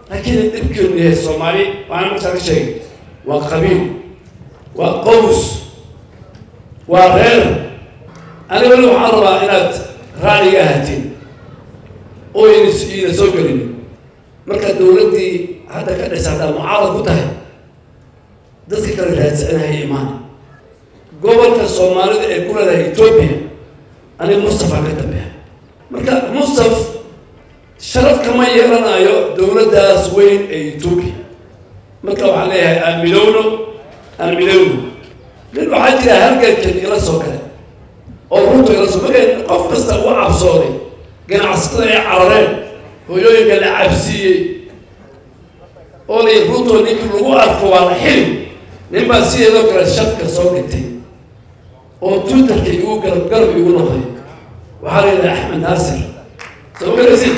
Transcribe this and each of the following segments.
laakiin dhibkeenu yahay soomaali waana markaa ka sheegay waa qabiil waa qows waa reer aniga weli waxaan rabaa inaad raaliga ahatiin oo ina soo gelin marka dawladdii hadda ka dhisa haddaa mucaarad ku tahay dadka kale raadsanahaya imaan gobolka soomaalida ee ku leedahay etoobiya aniga mustafa ka dambeeya marka mustaf sharaf kama yeelanayo dawladdaas weyn ee etoobiya marka waxaan leeyahay aan midowno aan midowno nin waxaa jira halgankan ila soo gale oo runta ila soo markay qof kasta u cabsooday ganacsatada ay carareen hooyooyinka la cabsiiyey oo lay runtoo ninkii lagu arko waa la xili nin baa sideedoo kale shafka soo dhintay oo twitterka igu garab garab igu noqday waxaa la yidhaha axmed naasir soo garaysid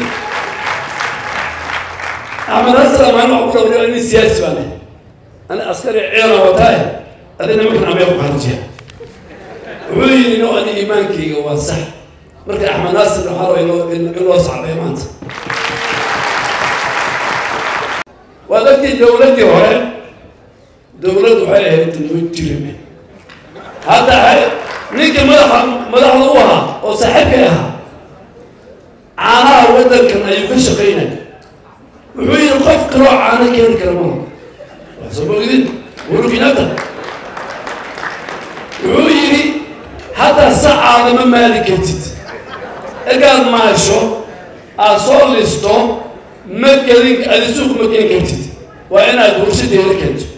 axmed naasir amaan wax ku dhawriyo nin siyaasi baa leh ani askari ciidana wataaye adina markan amee ku xarijiya wuxuu yidhi no ani iimaankayga waa sax marka axmed naasir waxaa raba inoo inoo sacbay maanta waa dadkii dawladdii hore dawlad waxay ahayd noo jirime hadda ninkii madaxa madaxda u ahaa oo saaxiibkay ahaa caanaha waddankan ayuu ka shaqaynaya wuxuu yidhi qof kaloo caano keeni kara mala waa soo mogdin uhuru kenyatta wuxuu yidhi hadda sacaada ma maali kartid egaad maasho aad soo listo ma gelin adi suuq ma geen kartid waa inaad warshadeeda keento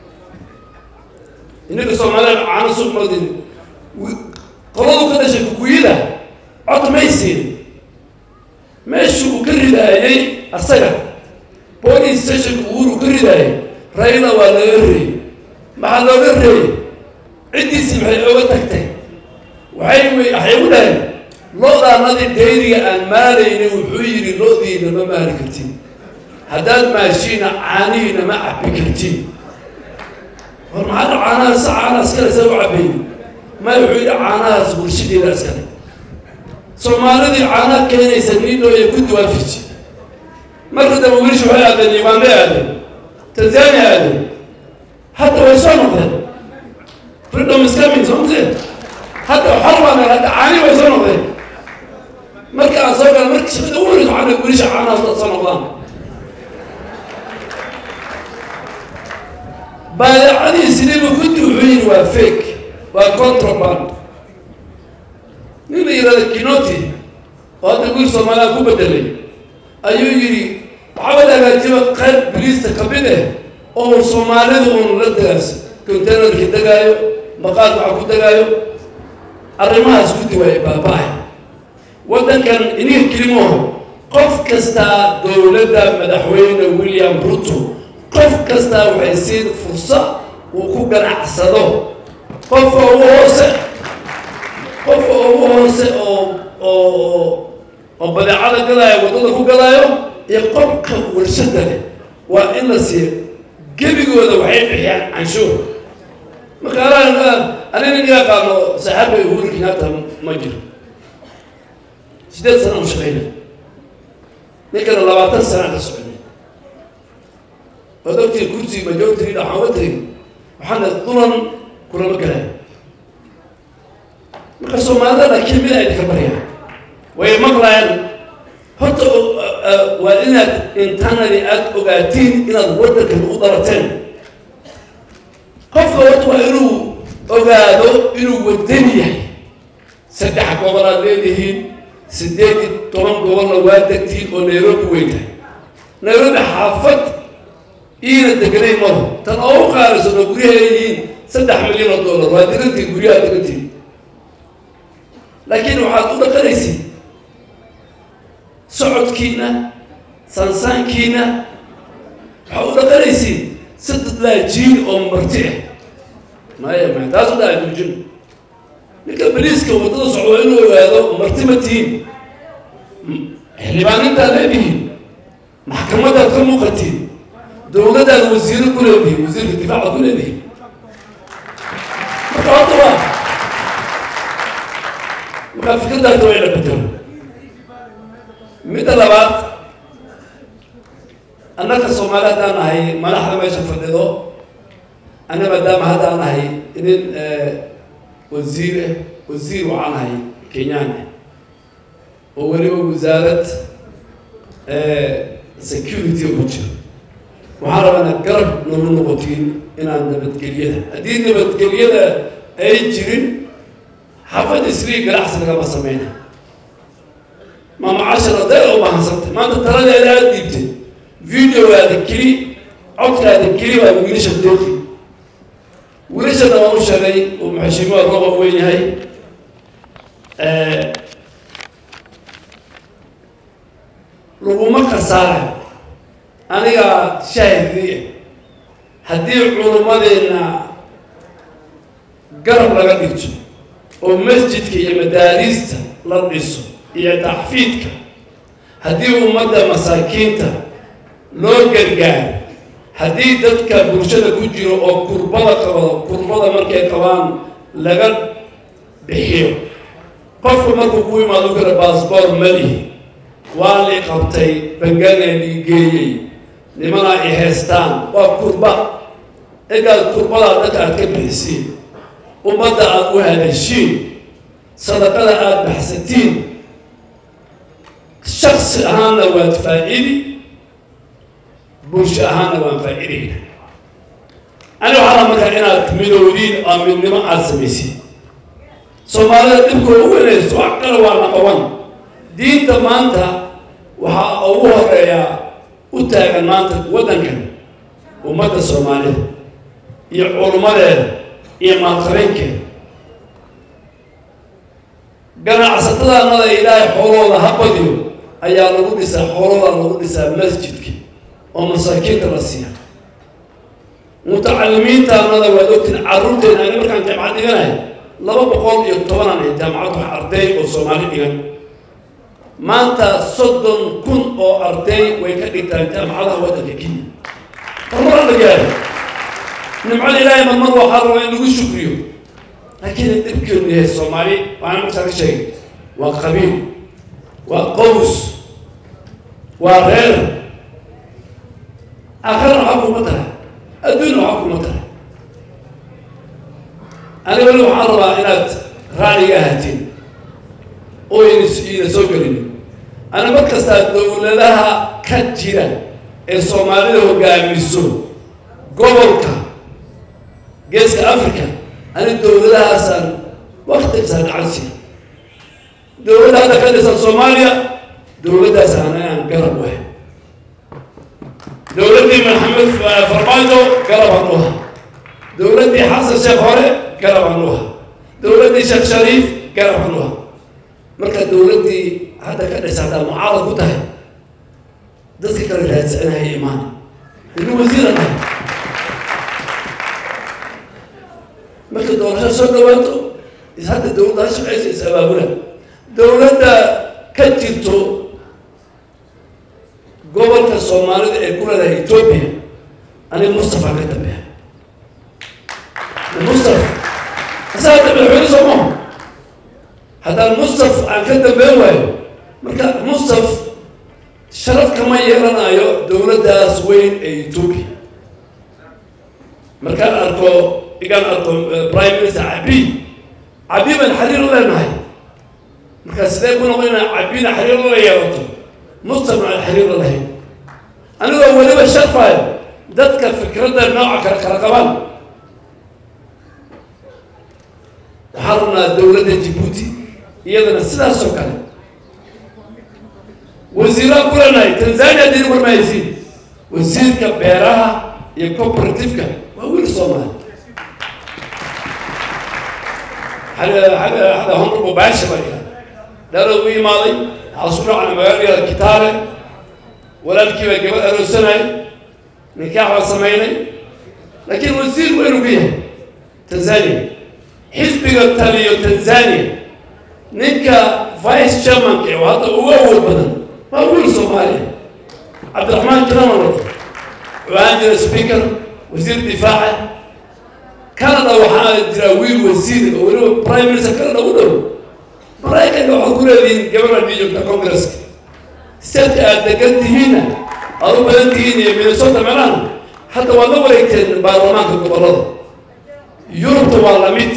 innaga soomaalida caano suuq madin qoladu ka dhashay kukuyida cod maysiin meeshii uu ka ridaayey asaga police stationka uhuru ka ridaayay rayla waa laga reeyey maxaa looga reeyey ciddiisii maxay oga tagtay waxay w waxay u dhaheen loodaanadii dayriga aan maalaynin wuxuu yidhi loodiina ma maali kartiin haddaad maashiina caanihiina ma cabbi kartiin war maxaa caanahaas caanaha iskale saa u cabbayni maya wuxuu yidhi caanahaas bulshadeeda iskale soomaalidii caanaha keenaysa niidhoo iyo guddi waa fiji marka dambe welishi waxay aadeen uganda aadeen tanzania aadeen hadda way soo noqdeen freedom is coming soo mtee hadda xor baa meel hadda caani way soo noqdeen marka aan soo gala marka shaqada ugu horeysa waxaa wilisha caanahaas dad soo noqdaan badeecadii sidiiba guddi wuxuu yidhi waa fake waa contraband nin la yidhahda kinoti oo hadda wiil soomaaliya ku bedelay ayuu yidhi waxaa la hagaajiba qayb biliista kamid eh oo soomaalida un la dagaas containerkii degaayo maqaadka waxa ku degaayo arrimahaas guddi waa baaba-ay waddankan iniga kelimoho qof kastaa dowladda madaxweyne william ruto qof kastaa waxay siin fursa uu ku ganacsado qofka ugu hoose qofka ugu hoose oo oo oo badeecada gadaayo waddada ku gadaayo iyo qofka warshada leh waa in la siiyo gebigooda waxay bixiyaan canshuur marka anina niga qaano saaxaabay uhuru kenyatta ma jiro sideed sana u shaqayna ninkana labaatan sana ka soconay ood ogtii kursi majority waxaan uga tegay waxaana dulan kulama galay marka soomaalida laakiin mid ay ka baryaan way maqlayaan horta waa inaad internally aada ogaatiin inaad waddankan u darateen qofka horta waa inuu ogaado inuu wadan yahay saddex gobol aad leedihiin sideed iyo toban gobolna waa degtiin oo nairobi weyn tahay nairobi xaafad iina deganay maro tan oo u qaalisan oo guryaha yihiin saddex milyan oo dollar waa degantiin guryaha degantiin laakiin waxaad u dhaqanaysiin socodkiina sansaankiina waxaad u dhaqanaysiin saddex laajiin oo marti ah maya maya taas u dhaha joojin ninka baliiska waddada socdo inuu ogaado marti ma tihiin xildhibaanintaad leedihiin maxkamadaad ka muuqatiin dowladdaad wasiiro ku leedihiin wasiirka difaacaad ku leedihiin marka horta waa markaa fikirdaata waa ina bedelo midda labaad annaka soomaali haddaan nahay madaxda meesha fadhido ana maadaama haddaan nahay nin wasiir ah wasiir waxaan nahay kenyaan ah oo weliba wasaarad security ku jiro waxaan rabaa inaad garab nagu noqotiin inaan nabadgelyada haddii nabadgelyada ay jirin xafad isrii ganacsi lagama sameyna maama cashar aday oo bahansantay maanta taladeeda aada dhiibtay videogaada keli codkaada keli baa wiilasha deeqi wiilashana waan u sheegay uu maxashiimaha roba weyn yahay laguma kasaara aniga shaahidii haddii culummadeenna garab laga dhigto oo masjidka iyo madaariista la dhiso iyo taxfiidka haddii ummadda masaakiinta loo gargaaro haddii dadka bulshada ku jiro oo kurbada qabado kurbada markay qabaan laga bixiyo qofku markuu ku imaado kale baasboor malihi waa li qabtay bangana lii geeyey nimanaa i haystaan waa kurba egaad kurbadaa dadka aad ka bixisiin ummadda aada u hadashiin sadaqada aada baxsatiin shaksi ahaanna waad faa-idi bulsho ahaanna waan faa-idayna ani waxaa markaa inaad midowdiin oo midnimo aada samaysiin soomaalida dhibkooda u weynayso wax kale waa naqaban diinta maanta waxaa ugu horeeyaa u taagan maanta waddankan ummadda soomaalida iyo culummadeeda iyo maalqabeenkeeda ganacsatadaanada ilaahay xoolooda ha badiyo ayaa lagu dhisaa xoolooda lagu dhisaa masjidka oo masaakiinta la siiya mutacalimiintaanada waad ogtiin carruurteena ani markaan jaamacad dhiganahay laba boqol iyo tobanaan ay jaamacad wax arday oo soomaali dhigan maanta soddon kun oo arday way ka dhigtaan jaamacadaha waddanka kenya horumar la gaari nimcada ilaahay marmar waxaa rabaa in lagu shukriyo laakiin dhibkeenu yahay soomaali waana markaa ka sheegay waa qabiil waa qows waa reer aakhirana waxaa kuma tahay adduunna waxaa kuma tahay aniga weli waxaan rabaa inaad raaliga ahatiin oo ina soo gelin ana mar kastaa dowladaha ka jira ee soomaalida hogaamiso gobolka geeska africa ani dowladahaasaan waktigisaa gacansiya dowladda hadda ka dhisan soomaaliya dowladdaas ana aan garab wahay dowladdii maxamed farmaajo garabaan u aha dowladdii xasan sheekh hore garabaan u aha dowladdii sheekh shariif garabaan u aha marka dowladdii hadda ka dhisa haddaa mucaarad ku tahay dadka kale raadsanaya imaan ini wasiiran ah marka doorasho soo dhawaato hadda dowladda ha shaqaysa is abaabula dowladda ka jirto gobolka soomaalida ee ku leedahay etoobiya aniga mustafa ka dambeeya mustafa asaga dambe madaxweyne soo maha haddaan mustaf aan ka dambeyn waayo marka mustaf sharaf kama yeelanayo dowladdaas weyn ee etoobiya markaan arko igaan arko prime minister cabi cabi baan xiriir la leenahay markaa sidee ku noqon inaan cabina xiriir la yeelato mustafna aan xiriir la lahayn anigoo weliba sharfayo dadka fikradda nooca kale kala qabaan waxaa rabnaa dowladda jibuuti iyadana sidaas oo kale wasiiraan ku leenahay tanzania dini warmahaysiin wasiirka beeraha iyo cooperativeka waa wiil soomaali xagga honrabo baasha baa ihaa dhalad u imaaday waxaa su dhacna magaalada kitaale walaalkii baa gabad aroosanay nikaax baa samaynay laakiin wasiir weynu ku yahay tanzania xisbiga taliyo tanzania ninka vice chairmanka ee hadda ugu awood badan waa wiil soomaaliya cabdiraxmaan jiraman waxaan jira speaker wasiir difaaca canada waxaa jira wiil wasiir oo weliba prime minister canada u dhow maraykanka waxaad ku leedihiin gabadha dhii joogta congresska statka aad degan tihiinna aad u badan tihiin iyo minnesota meelahan hadda waad la wareegteen baarlamaanka gobollada yurubta waa lamid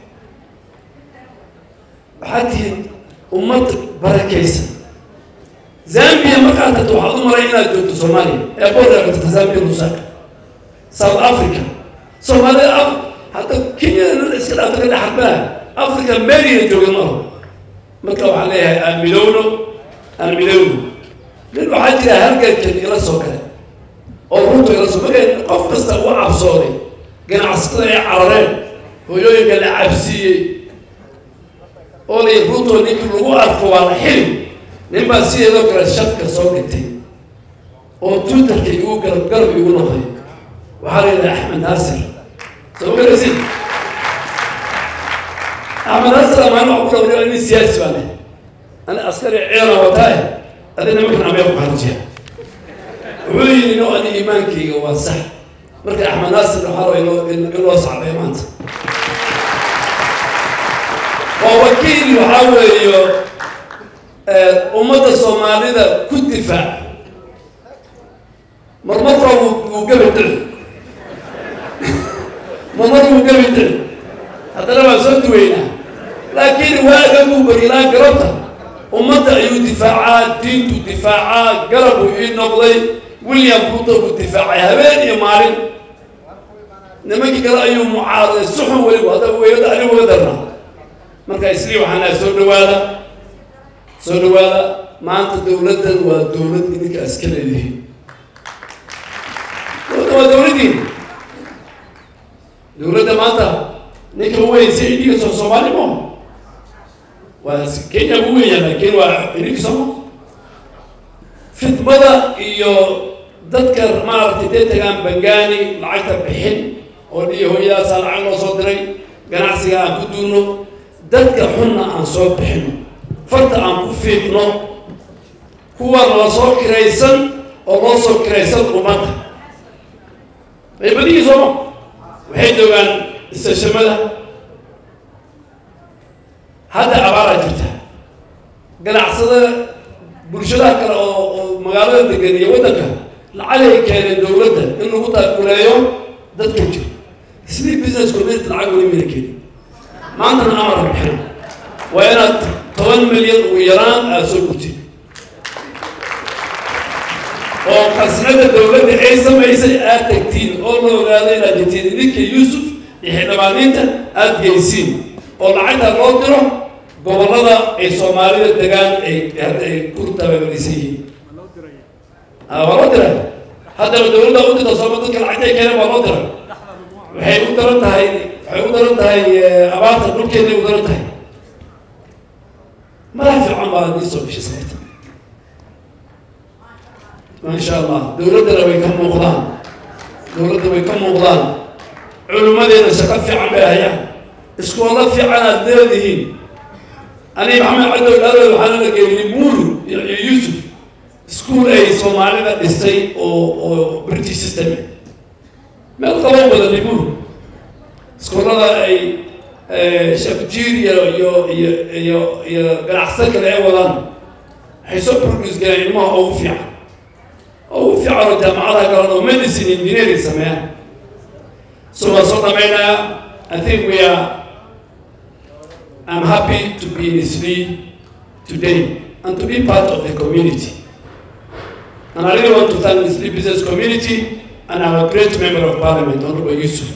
waxaad tihiin ummad barakaysan zambia markaad tagto waxaad u malay inaad joogto soomaaliya ee border tagta zambia lusaka south africa soomaalida af hadda kenyada iska dhaafta ka dhexarbaa africa meelina jooga maaho marka waxaan leeyahay aan midowno aan midowno nin waxaa jira halgankan ila soo gale oo runta ila soo markay qof kasta u cabsooday ganacsatada ay carareen hooyooyinka la cabsiiyey oo lay runtoo ninkii lagu arko waa la xili nin baa sideedoo kale shafka soo dhintay oo twitterka igu garab garab igu noqday waxaa la yidhaha axmed naasir soo garasi axmed naasir amaan waxa ku dhawriyo nin siyaasi baa leh ani askari ciidana wataaye adina markan amee ku xarujiya wuxuu yidhi no ani iimaankayga waa sax marka axmed naasir waxaa raba inoo in loo sacbay maanta waa wakiil waxaa weeyo ummadda soomaalida ku difaac marmarka wuu gabi dhici marmar wuu gabi dhici haddana waan soo duweynaa laakiin waaga buu barilaa garabta ummadda ayuu difaacaa diintu difaacaa garab uu ii noqday william ruto buu difaacay habeen iyo maalin nimankii kale ayuu mucaaraday suxun weliba hadda weylada anigu uga darnaa marka islii waxaan lahay soo dhawaada soo dhawaada maanta dawladdan waa dawlad idinka iska leedihiin dawladda waa dawladdiin dawladda maanta ninka u weyn si idinka soo soomaali mo waa kenya ugu weyn yahay laakiin waa idinka sooma fidmada iyo dadka maaragtay dee tagaan bangaani lacagta bixin oo dhiyo hooyadaasaa lacag loo soo diray ganacsiga aan ku duurno dadka xunna aan soo bixino farta aan ku fiiqno kuwa la soo kiraysan oo loo soo kiraysan ummadda baybadihii sooma waxay joogaan istashamada hadda abaaraa jirta ganacsada bulshadaha kale oo oo magaalada degan iyo waddanka lacagay keeneen dawladda in lagu taakuleeyo dadka jiro sidii business community lacag weli mayna keenin maantana amara bixina waa inaad toban milyan ugu yaraan aada soo gurtid oo khasnada dawladda ay samaysay aada tagtiin oo la ogaado inaad jirtiin idinka yuusuf iyo xildhibaaniinta aada geysiin oo lacagta loo diro gobollada ay soomaalida degaan ay hadda ay ku tababarisan yihiin waa loo diray haddaba dawladda u dirta sooma dadka lacagta ay keeneen waa loo diray waxay u daran tahay waxay u daran tahay abaarta dhulkeeday u daran tahay madax fiican baa adii soo bishay sababta maasha allah dawladdana way ka muuqdaan dawladda way ka muuqdaan culimmadeena shaqo fiican bay hayaan iskoola fiican aad leedihiin ani maxamed cadow dhaalood waxaana la geeyay limuru iyo yuusuf iskuol ay soomaalida dhistay oo oo british system meel qaban wada limuru iskoolada ay shakjir iyo iyo iyo iyo iyo ganacsato kale ay wadaan waxay soo produce galeen ilmaha ugu fiican ugu fiican oo jaamacadaha galan oo medicine engineering sameeyaan so waan soo dhamaynayaa i think we are i'm happy to be in Isli today and to be part of the community and i really want to thank the Isli business community and our great member of parliament honorable Yusuf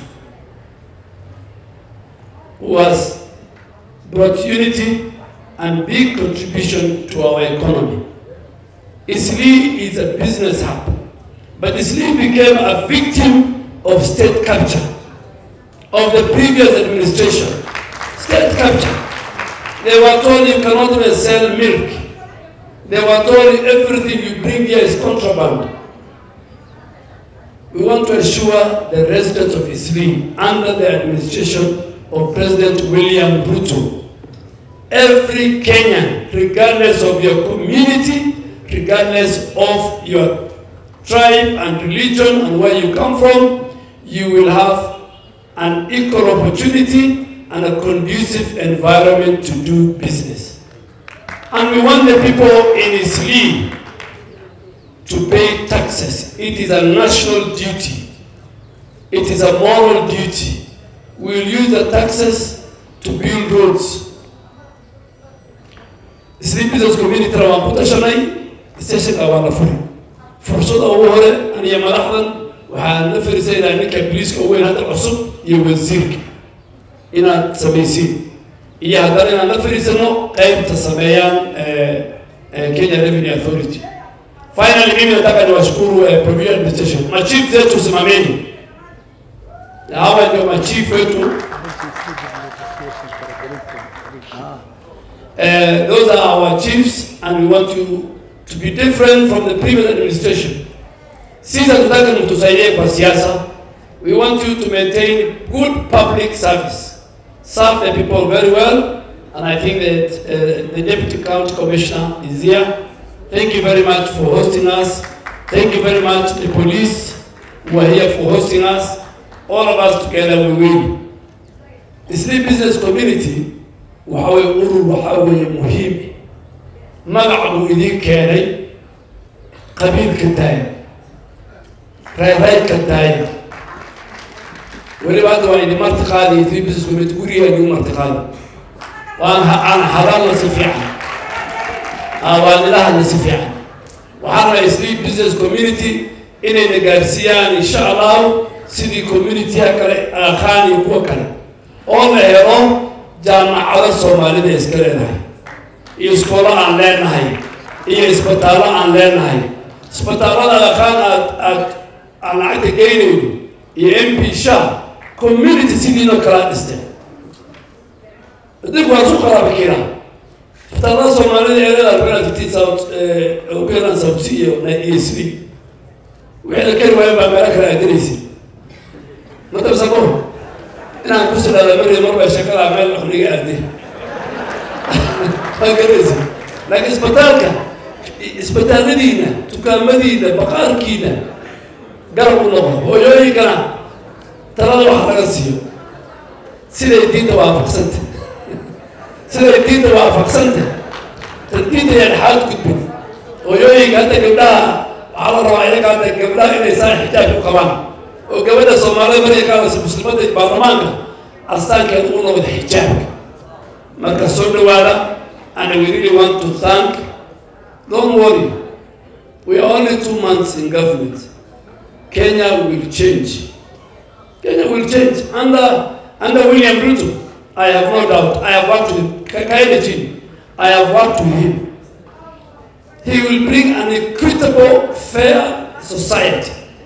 who has brought unity and big contribution to our economy. Isli is a business hub, but Isli became a victim of state capture of the previous administration. State capture. They were told you cannot even sell milk. They were told everything you bring here is contraband. We want to assure the residents of Isli under the administration of President William Ruto. Every Kenyan, regardless of your community, regardless of your tribe and religion and where you come from, you will have an equal opportunity and a conducive environment to do business. And we want the people in Isli to pay taxes. It is a national duty. It is a moral duty. We will use the taxes to build roads. Sleep Business Community waan ku tashanay stationka waa la furi fursada ugu hore aniyo madaxdan waxaan la fariisanaynaa ninka biliiska ugu weyn hadda cusub iyo wasiirka inaad samaysiin iyo haddana inaan la fariisano qaybta sameeyaan Kenya Revenue Authority. Finally, mimi nataka niwashukuru eh, Provincial Administration, machief zetu simameni, na hawa ndio machief wetu. Uh, those are our chiefs and we want you to be different from the previous administration. Sisi hatutaki mtusaidie kwa siasa. We want you to maintain good public service. Serve the people very well and I think that uh, the Deputy County Commissioner is here. Thank you very much for hosting us. Thank you very much the police who are here for hosting us. All of us together we win. The Sleep Business Community waxa way urur waxa weeye muhiim magac buu idiin keenay qabiilka daaya reereydka daaya weliba hadda waa idin marti qaadi Sleep Business Community guriga idin marti qaadi waan aan hadalna si fiican waan ila hadla si fiican waxaan rabaa Sleep Business Community inayna gaarsiiyaan insha allahu sidii community-ha kale aqaan iyo kuwa kale oo la helo jaamacado soomaalida iska leenahay iyo iskoolo aan leenahay iyo isbitaallo aan leenahay isbitaallada aqaan aad aad aan lacagta geynayno iyo m p sha community sidiinoo kalaa dhistay dib waan su qaraaba keenaa isbitaallada soomaalida ee leedahay penalty south operan south iyo iyo sri wixii la keri waayo baa meelo kale aadinaysa matabsamo inaan ku sidhada mari marba shakada meel aqliga aaday waa garaysa laakiin isbitaalka isbitaalladiina dukaamadiina baqaarkiina garab u noqo hooyooyinkana talada wax laga siiyo siday diinta waafaqsanta siday diinta waafaqsanta diinta yaan xaad gudbin hooyooyinka hadda gabdhaha waxaa la rabaa iyaga hadda gabdhaha inay saa xijaab ku qabaan oo gabadha soomaalida markay ka hadlaysa muslimadda baarlamaanka astaankeeda u noqda xijaabka marka soo dhawaada and we really want to thank don't worry we are only two months in government Kenya will change Kenya will change under under William Ruto I have no doubt I have worked with Kakaine team I have worked with him he will bring an equitable fair society